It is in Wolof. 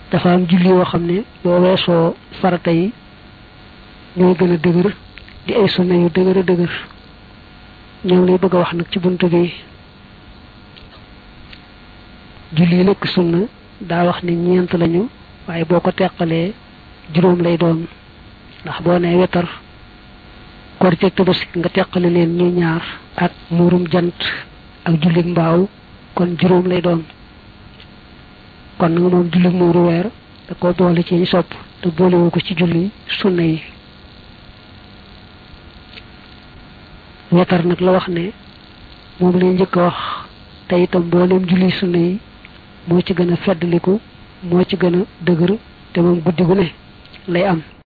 dafa am julli yoo xam ne boo weesoo farata yi ñooy gën a dëgër di ay sunna yu dëgër a dëgër ñoo lay bëgg a wax nag ci bunt bi julli yi nekk sunna daa wax ne ñeent lañu waaye boo ko teqalee juróom lay doon ndax boo nee wetar korite ak tabaski nga teqale leen ñuy ñaar ak muurum jant ak jullit mbaaw kon juróom lay doon kon nga moom jullit muuru weer da ko boole ci ñu sopp te boolewu ko ci julli sunna yi wetar nag la wax ne moom lay njëkk a wax te itam mbooleem julli sunna yi moo ci gën a feddliku moo ci gën a dëgër te moom guddi gu ne lay am